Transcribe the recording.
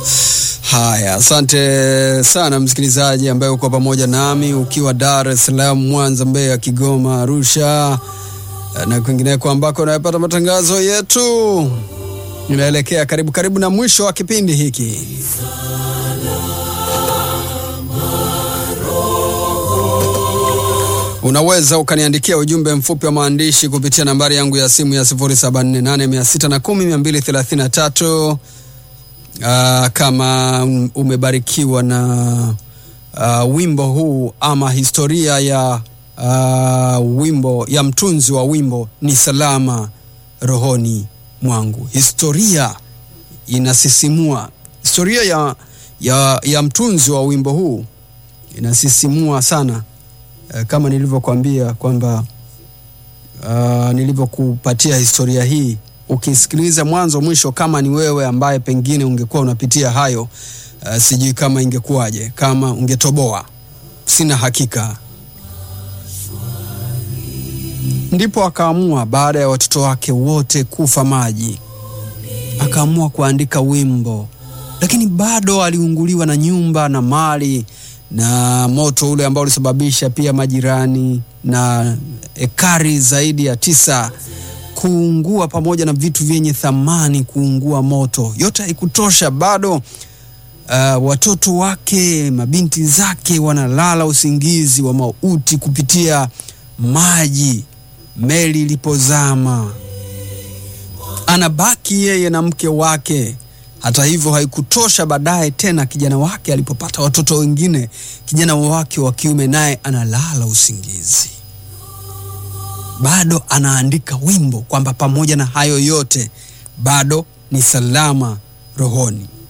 Haya, asante sana msikilizaji ambaye uko pamoja nami ukiwa Dar es Salaam, Mwanza, Mbeya, Kigoma, Arusha na kwingineko ambako unayopata matangazo yetu. Inaelekea karibu karibu na mwisho wa kipindi hiki. Unaweza ukaniandikia ujumbe mfupi wa maandishi kupitia nambari yangu ya simu ya 0748610233 uh, kama umebarikiwa na uh, wimbo huu ama historia ya uh, wimbo ya mtunzi wa wimbo ni salama rohoni mwangu. Historia inasisimua. Historia ya, ya, ya mtunzi wa wimbo huu inasisimua sana kama nilivyokuambia kwamba uh, nilivyokupatia historia hii, ukisikiliza mwanzo mwisho, kama ni wewe ambaye pengine ungekuwa unapitia hayo uh, sijui kama ingekuwaje, kama ungetoboa, sina hakika. Ndipo akaamua baada ya watoto wake wote kufa maji, akaamua kuandika wimbo, lakini bado aliunguliwa na nyumba na mali na moto ule ambao ulisababisha pia majirani na ekari zaidi ya tisa kuungua pamoja na vitu vyenye thamani kuungua moto. Yote haikutosha bado. Uh, watoto wake, mabinti zake wanalala usingizi wa mauti kupitia maji meli ilipozama. Anabaki yeye na mke wake. Hata hivyo haikutosha. Baadaye tena kijana wake alipopata watoto wengine, kijana wake wa kiume naye analala usingizi. Bado anaandika wimbo kwamba pamoja na hayo yote bado ni salama rohoni.